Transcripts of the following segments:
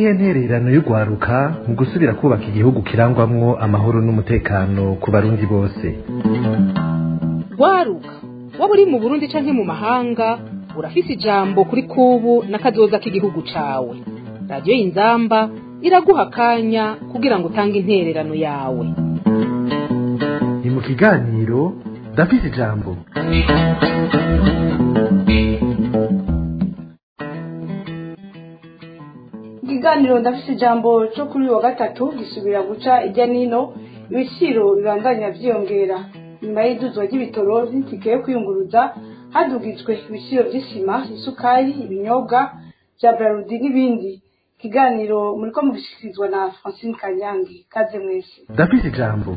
niyihe ntererano y'urwaruka mu gusubira kubaka igihugu kirangwamwo amahoro n'umutekano ku barundi bose rwaruka waba uri mu burundi canke mu mahanga urafise ijambo kuri kubu n'akazoza k'igihugu cawe radiyo y'inzamba iraguha akanya kugira ngo utange intererano yawe ni mu kiganiro ndafise ijambo ikiganiro ndafise ijambo cyo kuri uyu wa gatatu gisubira guca ijya nino ibiciro bibandanya vyiyongera nyuma y'iduzwa ry'ibitoro n'itike yo kwiyunguruza hadugijwe ibiciro vy'isima isukari ibinyobwa vya brarudi n'ibindi ikiganiro muriko mugishikirizwa na francine kanyange kaze mwese ndafise ijambo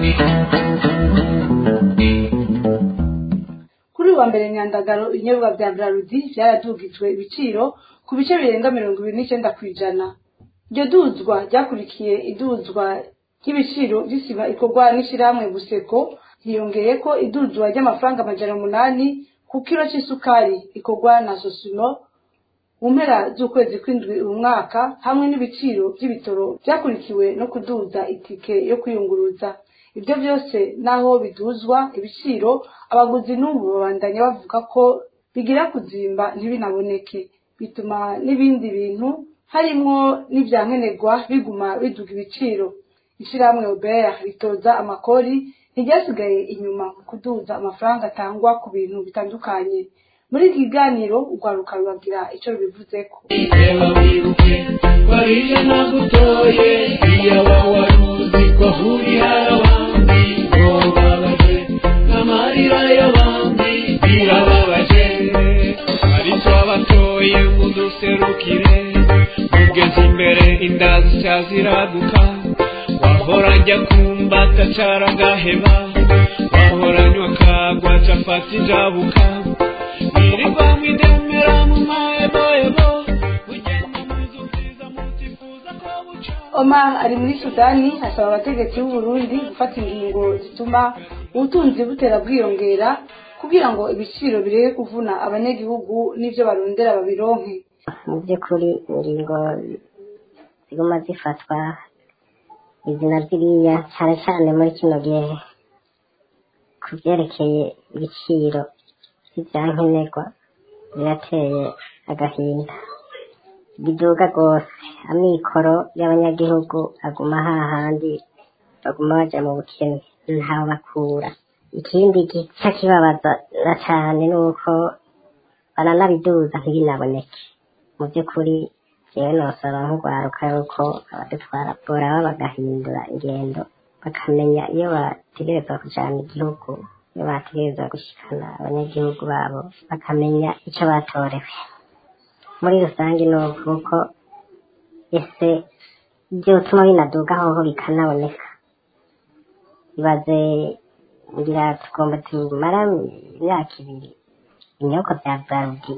kuri uyu wa mbere nyandagaro ibinyobwa vya brarudi vyaradugijwe ibiciro ku bice birenga mirongo ibiri n'icenda kw'ijana iryo duzwa ryakurikiye iduzwa ry'ibiciro vy'isima ikorwa n'ishirahamwe buseko hiyongeyeko iduzwa ry'amafaranga amajana umunani ku kiro c'isukari ikorwa na sosimo mu mpera z'ukwezi kw'indwi uyu mwaka hamwe n'ibiciro vy'ibitoro vyakurikiwe no kuduza itike yo kwiyunguruza ivyo vyose naho biduzwa ibiciro abaguzi n'ubu babandanya bavuga ko bigira kuzimba ntibinaboneke bituma n'ibindi bintu harimwo n'ivyankenerwa biguma biduga ibiciro ishirahamwe obert ritoza amakori ntiryasigaye inyuma mu kuduza amafaranga atangwa ku bintu bitandukanye muri iki kiganiro urwaruka rubagira ico rubivuzeko reba wibuke wariye nagutoye iyo wawaruzi ko ahurira abandi ngobabaje n'amarira y'abandi birababaje ariko abatoye muduserukire mugeze imbere inda zisya ziraduka wahora njya kumba atacara agaheba wahora nywa kagwa capati ijabuka wirirwa mwidemera mu mahebohebo mugenda muzu nziza mutifuza ko buca omar ari muri sudani asaba abategetsi b'uburundi gufata ingingo zituma ubutunzi butera bwiyongera kugira ngo ibiciro bireke kuvuna abanyagihugu n'ivyo barondera babironke mu by'ukuri ingingo ziguma zifatwa izina ziriya cyane cyane muri kino gihe ku byerekeye ibiciro by'ibyankenerwa birateye agahinda biduga rwose amikoro y'abanyagihugu aguma hahandi baguma baja mu bukene ntawe bakura ikindi gica kibabaza na cane ni uko baranabiduza ntibinaboneke mu by'ukuri jewe nosaba nk'urwaruka yuko abadutwara boraba bagahindura ingendo bakamenya iyo bategerezwa kujana igihugu iyo bategerezwa gushikana abanyagihugu babo bakamenya ico batorewe muri rusange ni uko ese vyotuma binaduga hoho bikanaboneka ibaze ngira tugomba tumara imyaka ibiri ibinyobwa vya brarudi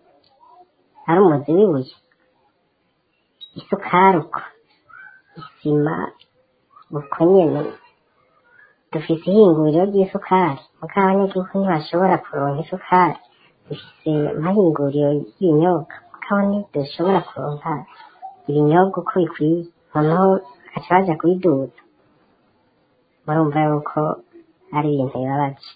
ari umuzi w'ibuye isukari uko isima uko nyene dufise ihinguriro ry'isukari muga abanyagihugu ntibashobora kuronka isukari dufise amahinguriro y'ibinyobwa mugabo ntidushobora kuronka ibinyobwa uko bikwiye noneho bagaca baja kubiduza murumva yuko ari ibintu bibabaje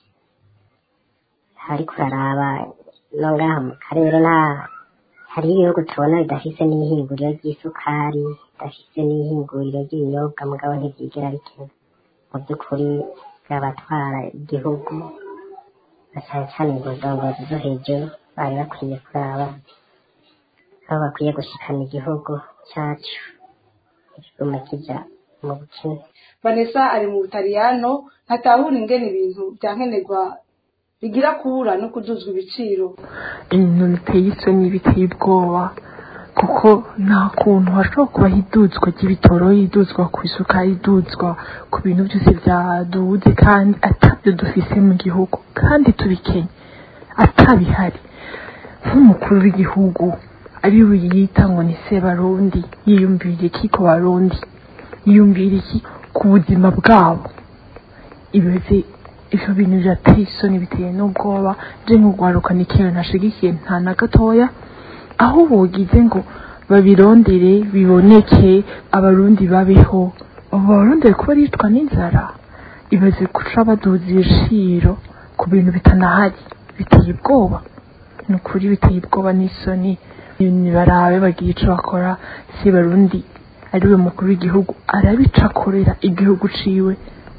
ariko uraraba no ngaha mu karere nta hari ibihugu tubona bidafise n'ihinguriro ry'isukari bidafise n'ihinguriro ry'ibinyobwa mugabo ntivyigera bikena mu by'ukuri bwabatwara igihugu na cane cane mu ndongozi zo hejuru bari bakwiye kuraba aho bakwiye gushikana igihugu cacu ikigume kija mu bukene vanessa ari mu butaliyano ntatahura ingene ibintu vyankenerwa bigira kubura no kuduzwa ibiciro ibintu biteye isoni biteye ubwoba kuko nta kuntu hashobora kubaho iduzwa ry'ibitoro iduzwa ku isukari iduzwa ku bintu byose byaduze kandi atabyo dufise mu gihugu kandi tubikenye atabihari nk'umukuru w'igihugu ari we yita ngo ni sebarundi yiyumvira iki ku barundi yiyumvira iki ku buzima bwabo ibyo ivyo bintu birateye isoni biteye n'ubwoba je nk'urwaruka ni ikintu ntashigikiye nta na gatoya aho bogize ngo babirondere biboneke abarundi babeho abo barondere kuba yitwa n'inzara ibaze guca baduza ibiciro ku bintu bitanahari biteye ubwoba ni ukuri biteye ubwoba n'isoni barabe bagira icyo bakora si barundi ariwe mukuru w'igihugu arabicakorera igihugu ciwe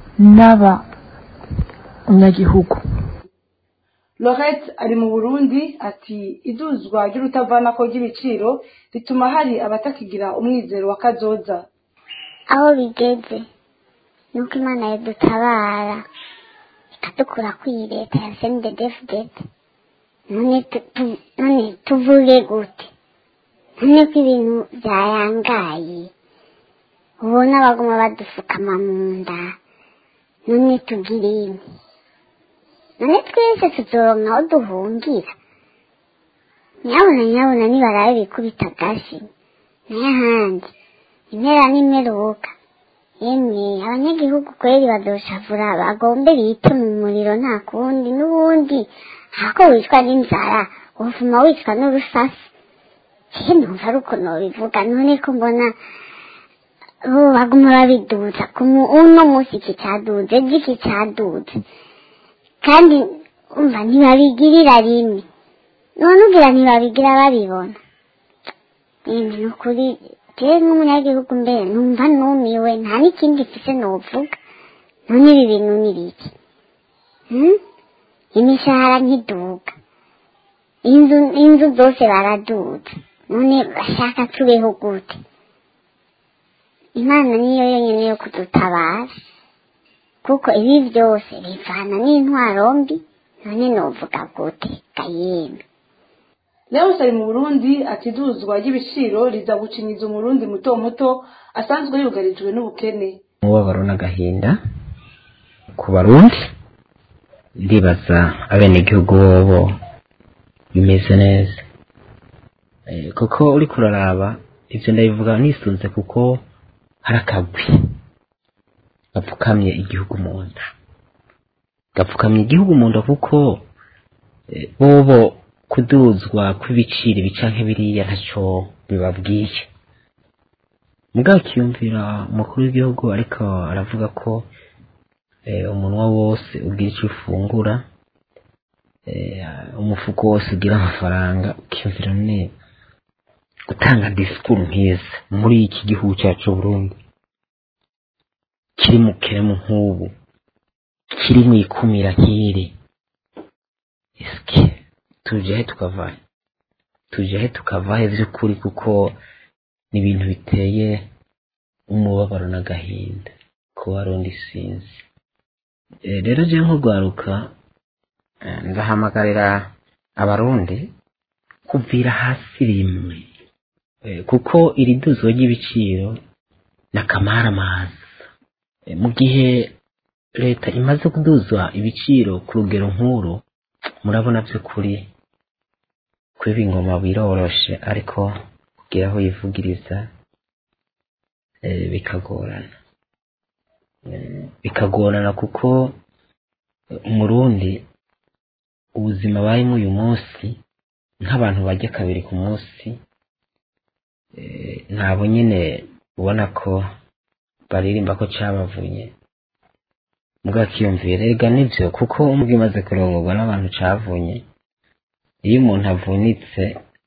n'abanyagihugu lorette ari mu burundi ati iduzwa ry'urutavanako ry'ibiciro rituma hari abatakigira umwizero wa kazoza aho bigeze ni uko imana yadutabara ikadukura kuri iyi leta ya sendedefudete none tuvuge gute none ko ibintu byayangaye ubona baguma badufukama mu nda none tugire imwe none twese tuzoronka aho duhungira nyabona nyabona nibarabe bikubita agashi nayo ahandi impera n'imperuka yemwe abanyagihugu kweri badoshavura bagombe bite mu muriro nta kundi n'ubundi hako wicwa n'inzara uvuma wicwa n'urusasi je numva ari uko nobivuga none ko mbona bo baguma babiduza uno munsi iki caduze ejo iki caduze kandi umva ntibabigirira rimwe none ugira ntibabigira babibona yemwe ni ukuri jewe nk'umunyagihugu mbere numva numiwe nta n'ikindi mfise novuga none ibi bintu ni biki imishahara ntiduga inzu inzu zose baraduza none bashaka tubeho gute imana niyo yonyine yo kudutabara kuko ibi byose bivana n'intwaro mbi none novuga gute gayemwe leonce ari mu burundi ati iduzwa ry'ibiciro riza gucinyiza umurundi muto muto asanzwe yugarijwe n'ubukene umubabaro n'agahinda ku barundi ndibaza abenegihugu bobo bimeze neza kuko uri kuraraba ibyo ndabivuga nisunze kuko hari akagwi gapfukamye igihugu mu nda gapfukamye igihugu mu nda kuko bobo kuduzwa kw'ibiciro bica nk'ibiriya ntacyo bibabwiye mubwakiyumvira umukuru w'igihugu ariko aravuga ko umunwa wose ugira icyo ufungura umufuko wose ugira amafaranga ukiyumvira neza gutanga disikuru nk'izi muri iki gihugu cyacu Burundi kiri mu kiremu nk'ubu kiri mu ikumira nk'iri esike tuje he tukavahe tuje he tukavahe by'ukuri kuko ni ibintu biteye umubabaro n'agahinda ku barundi sinzi rero je nk'urwaruka ndahamagarira abarundi kuvira hasi rimwe kuko iri duzo ry'ibiciro ni akamaramaza mu gihe leta imaze kuduzwa ibiciro ku rugero nk'uru murabona by'ukuri kwiba ingoma biroroshe ariko kugira aho yivugiriza bikagorana bikagorana kuko umurundi ubuzima barimo uyu munsi nk'abantu bajya kabiri ku munsi ntabwo nyine ubona ko baririmba ko cabavunye mubwakiyumvira rega nibyo kuko umwe imaze kurongorwa n'abantu cavunye iyo umuntu avunitse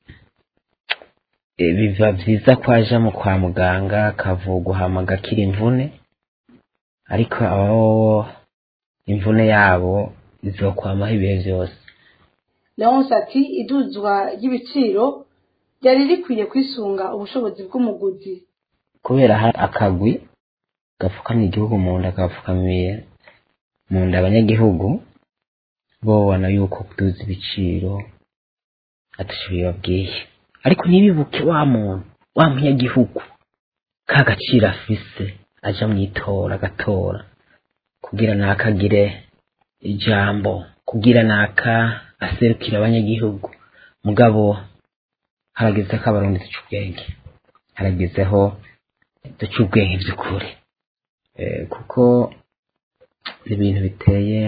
biba byiza ko aja mu kwa muganga akavugwa hama agakira imvune ariko ababobo imvune yabo izokwamaho ibihe byose leonce ati iduzwa ry'ibiciro ryari rikwiye kwisunga ubushobozi bw'umuguzi kubera hari akagwi gapfukamye igihugu mu nda gapfukamiye mu nda abanyagihugu bo babona yuko kuduza ibiciro ataco bibabwiye ariko ntibibuke wa muntu wa munyagihugu ka gaciro afise aja mw'itora agatora kugira nakagire ijambo kugira naka aserukira abanyagihugu mugabo harageze ko abarundi duca ubwenge haragezeho duca ubwenge by'ukuri kuko ibintu biteye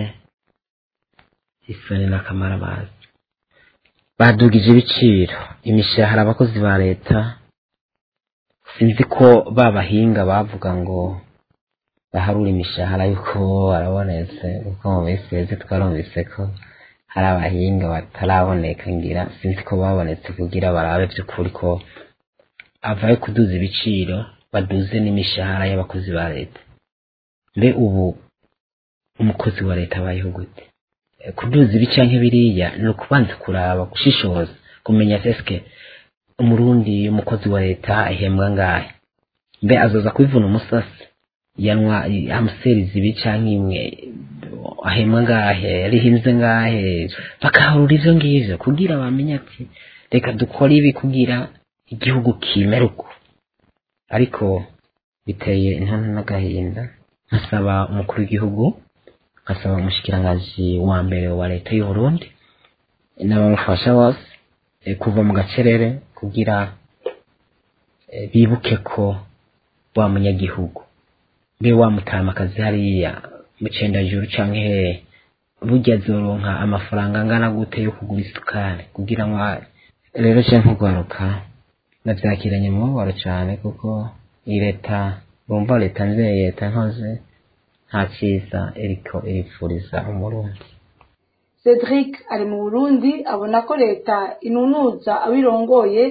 isoni n'akamaramazi badugije ibiciro imishahara abakozi ba leta sinzi ko ba bahinga bavuga ngo baharura imishahara yuko warabonetse kuko mu minsi yose twarumvise ko hari abahinga bataraboneka ngira sinzi ko babonetse kugira barabe by'ukuri ko avaye kuduza ibiciro baduze n'imishahara y'abakozi ba leta mbe ubu umukozi wa leta abayeho gute Eh, kuduza ibi canke biriya ni ukubanza kuraba gushishoza kumenya eske umurundi umukozi wa leta ahembwa ngahe mbe azoza kwivuna umusasi yanwa amuseriza ibi canke imwe ahembwa ngahe rihinze ngahe bakaharura ivyo ngivyo kugira bamenye ati reka dukore ibi kugira igihugu kimere uko ariko biteye intonto n'agahinda nkasaba umukuru w'igihugu nkasaba umushikiranganji wa mbere wa leta y'u Burundi n'abamufasha bose eh, kuva mu gacerere kugira eh, bibuke ko wa munyagihugu mbe wa mutamakazi hariya mu cendajuru canke hehe burya azoronka amafaranga angana gute yo kugura isukari kugira ngo a- rero ce nkugwaruka navyakiranye umubabaro cane kuko iyi leta bumva leta nzeye leta nkoze nta ciza iriko iripfuriza umurundi cedric ari mu burundi abona ko leta inunuza abirongoye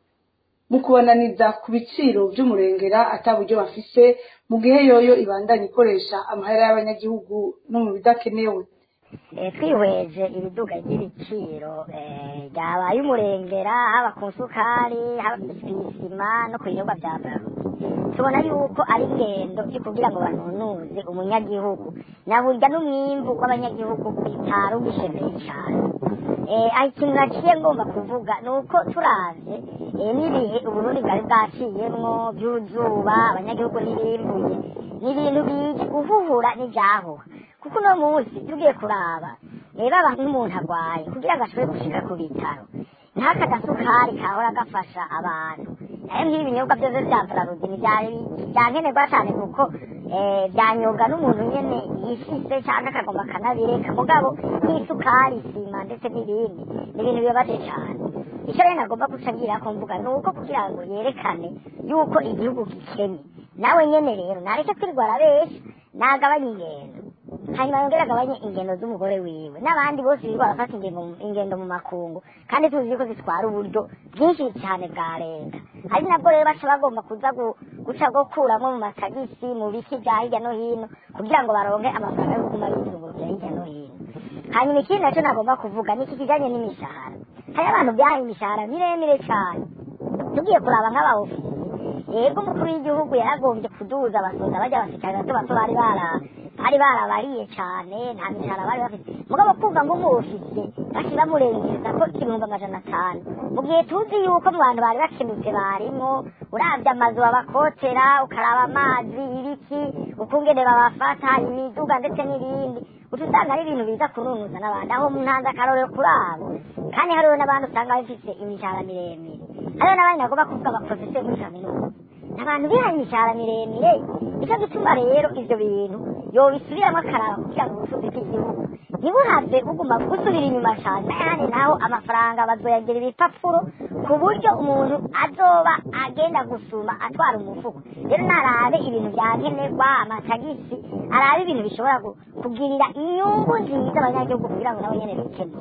mu kubananiza ku biciro vy'umurengera ata buryo bafise mu gihe yoyo ibandanya ikoresha amahera y'abanyagihugu no mu bidakenewe Eh, twihweje ibiduga ry'ibiciro eh, ryabaye umurengera haba ku nsukari haba kw'isima no ku binyobwa vya braludi tubona yuko ari ingendo yo kugira ngo banunuze umunyagihugu na burya n'umwimbu w'abanyagihugu bitari ubishemeye cane eh, aho ikintu naciye ngomba kuvuga ni uko turavye eh, n'ibihe uburundi bwari bwaciyemwo vy'uzuba abanyagihugu ntibimbuye ni ibintu bije guhuhura n'ivyahuha kuko uno munsi tugiye kuraba rero abantu nk'umuntu arwaye kugira ngo ashobore gushika ku bitaro ntaka gasukari kahora gafasha abantu nayo nk'ibi binyobwa byose vya braludi ni vya- vyankenerwa cane kuko eh, vyanyobwa n'umuntu nyene yifise canke akagomba akanabireka mugabo nk'isukari isima ndetse n'ibindi ni ibintu bibabaje cane icyo rero nagomba guca ngira ko mvuga ni uko kugira ngo yerekane yuko igihugu gikennye nawe nyene rero nareke kwirirwa arabesha nagabanye ingendo hanyuma yongere agabanye ingendo z'umugore wiwe n'abandi bose birirwa barafata ingendo ingendo mu makungu kandi tuzi yuko zitwara uburyo bwinshi cyane bwa leta ari nabwo rero baca bagomba kuza gu- guca gukuramo mu matagisi mu biki bya hirya no hino kugira ngo baronke amafaranga yo kuguma bizungurukira hirya no hino hanyuma ikindi nacyo nagomba kuvuga ni iki kijanye n'imishahara hari abantu byahaye imishahara miremire cyane tugiye kuraba nk'abaofisi yego umukuru w'igihugu yaragombye kuduza abasoza bajya abasirikare bato bato bari bara bari barabariye cyane nta mishahara bari bafite mugabo kumva ngo umufise bashira murengeza ko ibihumbi amajana atanu mu gihe tuzi yuko mu bantu bari bakenutse barimo uravye amazu babakotera ukaraba amazi ibiki ukungene babafata imiduga ndetse n'ibindi uca usanga ari ibintu biza kununuza n'abandi aho ntanze akarorero kuri abo kandi hariho n'abandi usanga bafise imishahara miremire hariho n'abandi nagomba kuvuga abaprofeseri muri kaminuza abantu bihaye imishahara miremire nicyo gituma rero ivyo bintu yobisubiramwo akaraba kugira ngo ubutunzi bw'igihugu ntibuhave buguma gusubira inyuma cane n'ayandi naho amafaranga bazoyagira ibipapuro ku buryo umuntu azoba agenda gusuma atwara umufuko rero narabe ibintu vyankenerwa amatagisi arabe ibintu bishobora gu- kugirira inyungu nziza abanyagihugu kugira ngo nabo nyene bikemure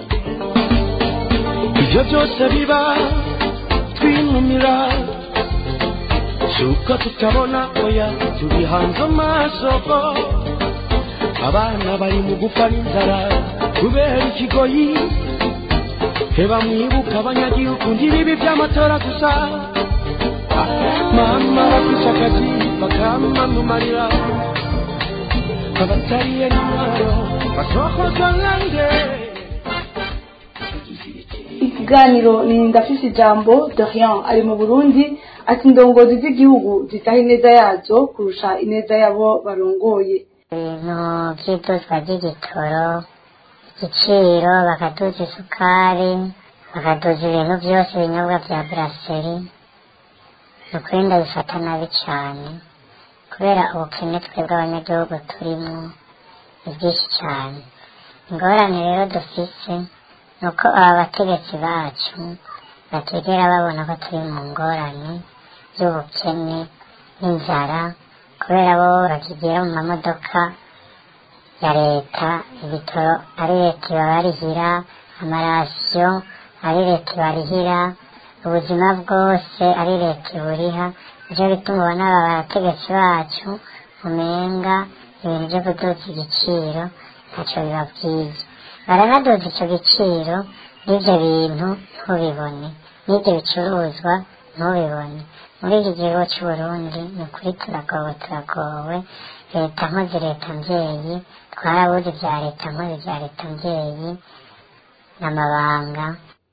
ibyo byose biba twinumira si uko tutabona oya tubihanze amaso abana bari mu gupfa n'inzara kubera ikigoyi heba mwibuka abanyagihugu ntibibi by'amatora gusa mama bafise akazi bakamumarira abatariye n'intwaro basohozwa nkange ikiganiro ni ndafise ijambo dorian ari mu burundi ati indongozi z'igihugu zitaha ineza yazo kurusha ineza y'abo barongoye ibintu by'iduzwa ry'igitoro igiciro bakaduza isukari bakaduza ibintu byose ibinyobwa bya buraseri ni ukuri ndabifata nabi cyane kubera ubukene twebwe abanyagihugu turimo ni bwinshi cyane ingorane rero dufise ni uko aba bategetsi bacu bategera babona ko turi mu ngorane by'ubukene n'inzara kubera bo bakigera mu mamodoka ya leta ibitoro ari leta ibabarihira amarasiyo ari leta ibarihira ubuzima bwose ari leta iburiha nicyo bituma ubona aba bategetsi bacu umenga ibintu byo kuduza igiciro ntacyo bibabwiye baranaduza icyo giciro n'ibyo bintu ntubibone n'ibyo bicuruzwa ntubibone muri iki gihugu cy'u Burundi ni ukuri turagowe turagowe leta nkozi leta mbyeyi twarabuze ibya leta nkozi bya leta mbyeyi n'amabanga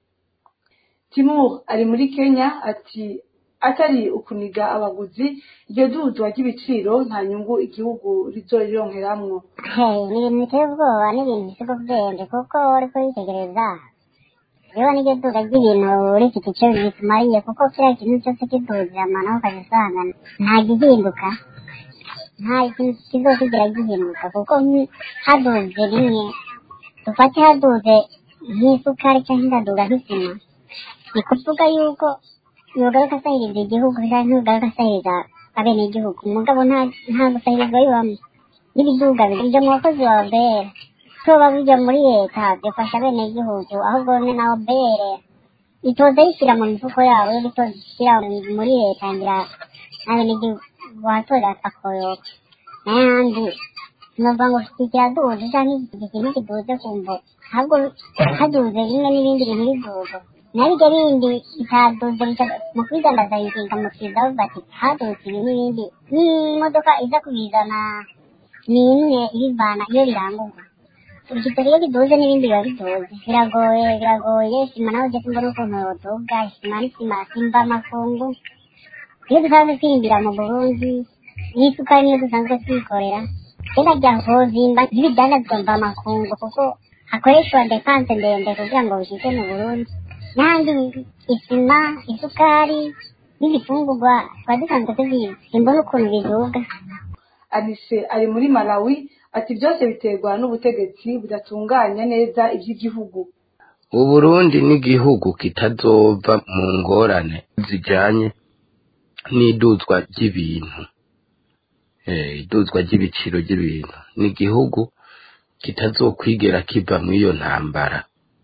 timur ari muri kenya ati atari ukuniga abaguzi iryo duzwa ry'ibiciro nta nyungu igihugu rizorironkeramwo ni ibintu biteye ubwoba n'ibintu bisiga ubwenge kuko uriko witegereza rero n'iryo duka ry'ibintu rifite icyo bitumariye kuko kiriya kintu cyose kiduzira amano ukajya usanga nta gihinduka nta kintu kizokigira gihinduka kuko nki- haduze rimwe dufate haduze nk'isukari cyangwa ikaduga nk'isima ni kuvuga yuko yogaruka asahiriza igihugu cyangwa yogaruka asahiriza abenegihugu mugabo nta nta gusahirizwa bibamo n'ibiduga bijya mu bakozi wa bera tuba bijya muri leta bifasha abenegihugu ahubwo ni na obere itoza yishyira mu mifuko yabo yo itoza ishyira muri leta ngira n'abenegihugu watora akoyoka n'ayandi nuvuga ngo kiraduze cyangwa iki kintu kiduze kumva ahubwo haduze bimwe n'ibindi bintu biduze nabyo bindi bitaduze bica- mu kwidandaza bikinga mu kiza bavuga ati haduze ibi n'ibindi n'imodoka iza kubizana ni imwe ibivana iyo birangurwa igitoro iyo kiduze n'ibindi biba biduze biragoye biragoye sima nawe ujya kumva n'ukuntu yoduga sima n'isima simba amafungu iyo dusanzwe twirimbira mu burundi n'isukari niyo dusanzwe twikorera kera rya hozimba n'ibidandazwa mva amakungu kuko hakoreshwa depanse ndende kugira ngo bishike mu burundi n'ahandi isima isukari n'ibifungurwa tuba dusanzwe tubizi simbona ukuntu biduga anise ari muri malawi ati byose biterwa n'ubutegetsi budatunganya neza iby'igihugu uburundi n'igihugu kitazova mu ngorane zijyanye n'iduzwa ry'ibintu Eh, iduzwa ry'ibiciro ry'ibintu ni igihugu kitazokwigera kiva muri iyo ntambara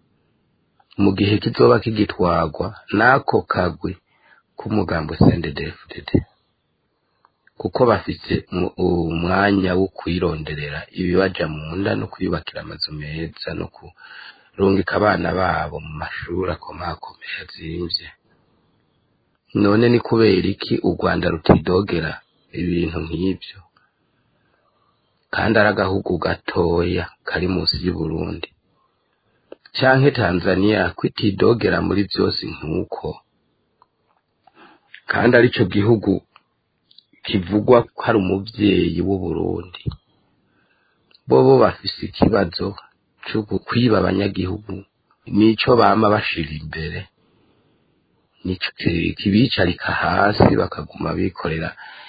mu gihe kizoba kigitwagwa n'ako kagwi k'umugambo CNDD-FDD kuko bafite mu- umwanya wo kwironderera ibibaja mu nda no kwiyubakira amazu meza no kurungika abana babo mu mashuri akomakomeye azimvye none ni kubera iki u rwanda rutidogera ibintu nk'ibyo kandi ari agahugu gatoya kari munsi y'uburundi canke tanzania kwitidogera muri byose nk'uko kandi arico gihugu kivugwa ko ari umuvyeyi w'uburundi bobo bafise ikibazo co kwiba abanyagihugu nico bama bashira imbere nico ki- kibicarika hasi bakaguma bikorera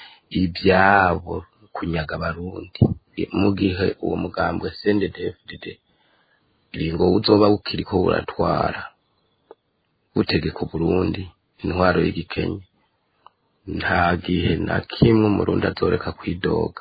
ibyabo kunyaga abarundi mu gihe uwo mugambwe CNDD-FDD ngo uzoba ukiriko buratwara butegeka Burundi intwaro y'igikenye nta gihe na kimwe umurundi azoreka kwidoga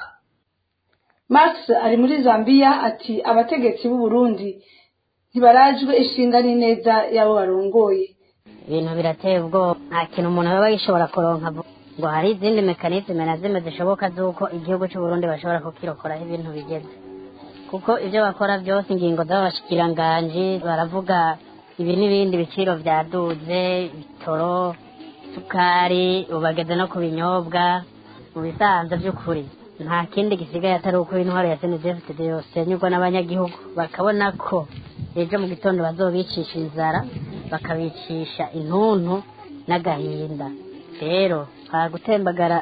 max ari muri zambia ati abategetsi b'u burundi ntibarajwe ishinga n'ineza y'abo barongoye ibintu birateye ubwoba nta kintu umuntu aba yishobora kuronka vuba ngo hari izindi mekanizme na zimwe zishoboka z'uko igihugu cy'u Burundi bashobora kukirokoraho ibintu bigeze kuko ibyo bakora byose ingingo z'abashikiranganji baravuga ibi n'ibindi biciro byaduze bitoro sukari ubu bageze no ku binyobwa mu bisanzwe by'ukuri nta kindi gisigaye atari uko intwaro ya senedefitede yose yanyurwa n'abanyagihugu bakabona ko ejo mu gitondo bazobicisha inzara bakabicisha intuntu n'agahinda rero nta gutembagara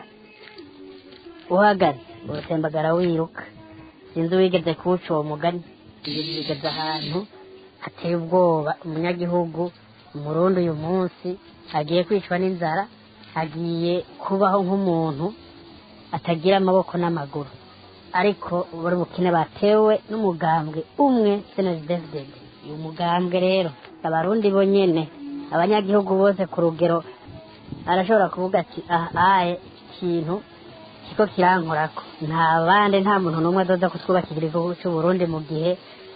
uhagaze urutembagara wiruka sinzi wigeze kuwuca uwo mugani ibintu bigeze ahantu hateye ubwoba umunyagihugu umurundi uyu munsi agiye kwicwa n'inzara agiye kubaho nk'umuntu atagira amaboko n'amaguru ariko buri bukene batewe n'umugambwe umwe senedefded uyu mugambwe rero abarundi bonyene abanyagihugu bose ku rugero arashobora kuvuga ati aha aye ikintu kiko kirankorako nta bandi nta muntu n'umwe azoza kutwubakira igihugu cy'u Burundi mu gihe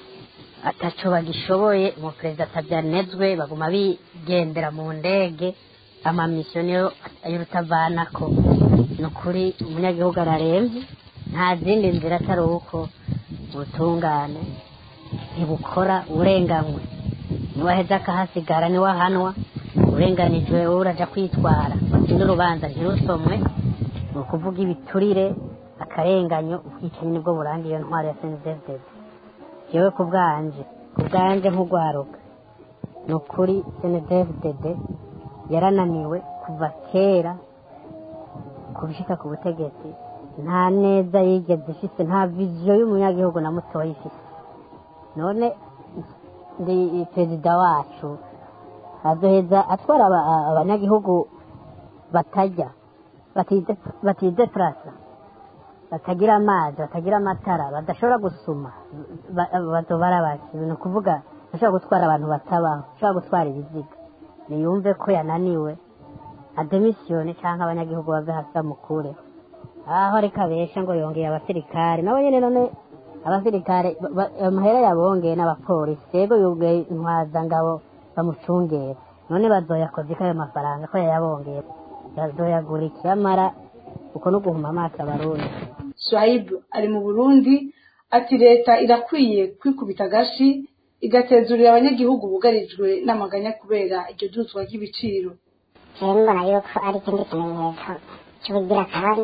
ataco bagishoboye umuperezida atabyanezwe baguma bigendera mu ndege amamisiyo niyo y'urutavanako ni ukuri umunyagihugu ararembye nta zindi nzira atari uko ubutungane ntibukora urenganywe niwaheza akahasigara niwahanwa urenganijwe wowe uraja kwitwara batsinda urubanza ntirusomwe ni ukuvuga ibiturire akarenganyo ubwicanyi nibwo buranga iyo ntwaro ya senizefudede yewe ku bwanje ku bwanje nk'urwaruka ni ukuri senizefudede yarananiwe kuva kera kubishika ku butegetsi nta neza yigeze ifise nta viziyo y'umunyagihugu na mutoya ifise none ndi perezida wacu azoheza atwara aba- abanyagihugu batajya batide- batideplasa batagira amazi batagira amatara badashobora gusuma ba- bazobara baki ni ukuvuga ashobora gutwara abantu batabaho ashobora gutwara ibiziga niyumve ko yananiwe ademisiyone cyangwa abanyagihugu bave hasi bamukureho aho reka abesha ngo yongeye abasirikare nabo nyine none abasirikare ba- ba- amahera yabongeye n'abapolisi yego yubwiye intwazangabo bamucungera none bazoyakoze ko ayo mafaranga ko yayabongeye bazoyagura ikiyamara uko no guhuma amaso abarundi swahib ari mu burundi ati leta irakwiye kwikubita agashi igatezurira abanyagihugu bugarijwe n'amaganya kubera iryo duzwa ry'ibiciro rero mbona yuko ari ikindi kimenyetso cy'ubugira kandi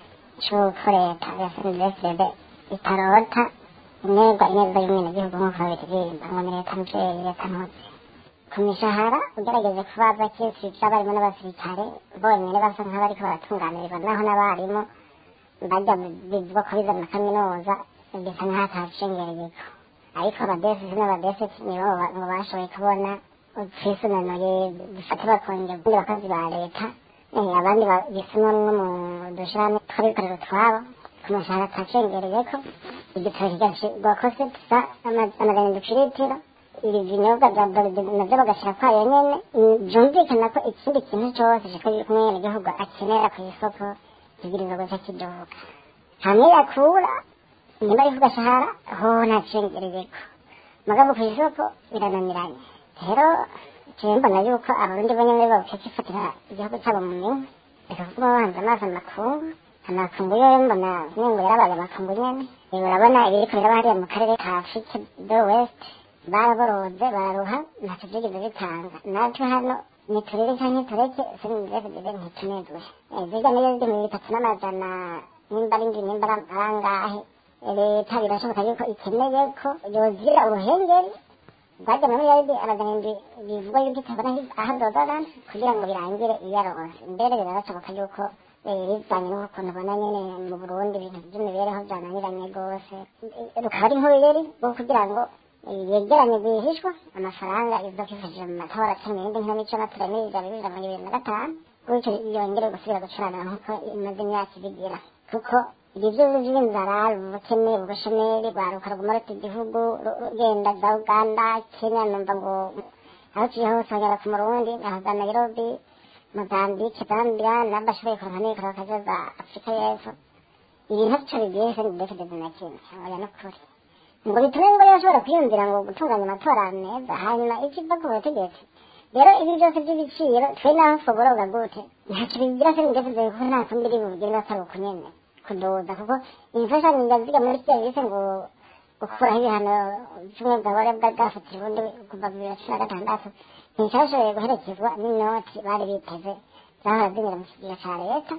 cy'uko leta ya senidefide itarota intego ineza y'umwenegihugu nk'uko babiririmba ngo ni leta mvyeyi leta ntuzi ku mishahara ugerageze kubaza kesi c'abarimu n'abasirikare bonyene basa nk'abariko baratunganirirwa naho n'abarimu bajya bivugwa ko biza na kaminuza bisa nk'aho atacengereyeko ariko abadesisi n'abadesisi nibo ba- ngo bashoboye kubona twisunanuye dufate bakongera ubundi bakozi ba leta eh, abandi ba- bisimwo no mu dushirahamwe twabikorera utwabo ku mashahara atacengereyeko igitoro kigashirwa kose tusa amajana duciritiro ibi binyobwa bya doride navyo bagashira kwayo nyene Mm, vyumvikana ko ikindi kintu cose ciko umwenegihugu akenera ku isoko kibwirizwa guca kiduga hamwe yakura nimba ari ku gashahara hoho ntacengereyeko mugabo ku isoko birananiranye rero jewe mbona yuko abarundi bo nyene boca kifatira igihugu cabo mu minwe reka kuguma bahanze amaso amakungu amakungu yoyo mbona nengo yarabaye amakungu nyene Eh, urabona ibiriko biraba hariya mu karere ka afurike do west baraboroze bararuha ntacyo byigeze bitanga natwe hano niturire canke tureke sinivesibire ntitunezwe Eh, zirya niyo ziri mu bitatu n'amajana nimba ari ndwi nimba ari arangahe leta birashoboka yuko ikeneye ko yogira uruhengeri bwajya muri yaridi amajana indwi bivugwa yuko itabona aho dodora kugira ngo birangire iyaronse mbere birashoboka yuko eh, bivanye n'ukuntu ubona nyene mu burundi ibintu by'imibereho byananiranye rwose Eh, rukaba ari nk'uruyeri rwo kugira ngo eh, yegeranye rwihishwa amafaranga izokifashije mu matora cumi n'indi nk'imico n'atura n'ibijana bibiri na mirongo ibiri na gatanu gutyo yongere gusubira gucurana nk'uko imaze imyaka ibigira kuko ibyo byose by'inzara ubukene ubushomeri rwaruka ruguma ruta igihugu ru- rugenda za uganda kenya numva ngo aho uciye hose wagera ku murundi aho za nairobi mozambique zambia n'abashoboye kuronka n'ibikoro bakaza za afurika y'epfo ibintu vyo bigiye se ndekedeze na kimwe oya n'ukuri ngo bitume ngo rero bashobora kwiyumvira ngo gutunganya amatora meza hanyuma ikiva ku butegetsi rero ibi byose by'ibiciro twe naho twoborobwa gute ntacyo bigira se ndekedeze kuko nta kundi iri bugire atari uku nyene kudoza kuko imfashanyo ndaziga muri serivisi ngo gukuraho ibihano bimwe bwabare bwafatira ubundi kuva bibiri na cumi na gatandatu nticyashoboye guherekezwa n'inoti bari biteze zahora zinyura mu kigega ca leta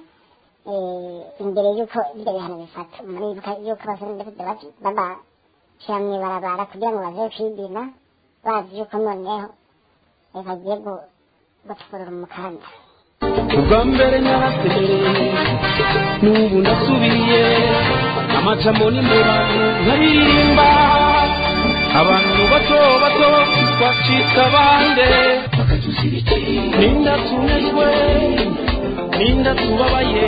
eh, imbere y'uko ibyo bihano bifata muribuka y'uko abasore babashyira mw'ibarabara kugira ngo baze kwidina bazi y'uko noneho eh, bagiye gu- gucukurura umukanda ubwa mbere narasemereye n'ubu ndasubiye amajambo n'imibano nkaririmba abantu bato bato bacika bande ninda tunejwe ninda tubabaye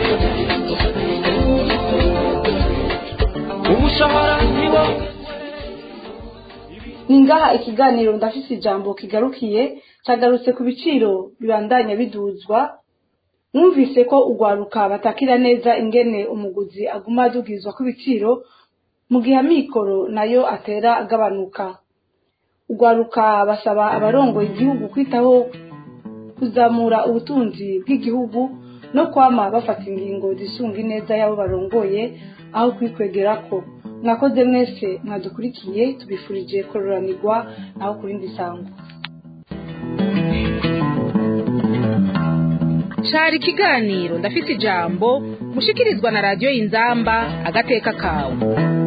umushahara niwo ni ngaha ikiganiro ndafise ijambo kigarukiye cyagarutse ku biciro bibandanya biduzwa mwumvise ko urwaruka batakira neza ingene umuguzi aguma adugizwa kw'ibiciro mu gihe amikoro nayo atera agabanuka urwaruka basaba abarongoye igihugu kwitaho kuzamura ubutunzi bw'igihugu no kwama bafata ingingo zisunga ineza y'abo barongoye aho kwikwegera ko mwakoze mwese mwadukurikiye tubifurije kororanirwa naho ku rindi sango cari ikiganiro ndafise ijambo mushikirizwa na radiyo y'inzamba agateka kawe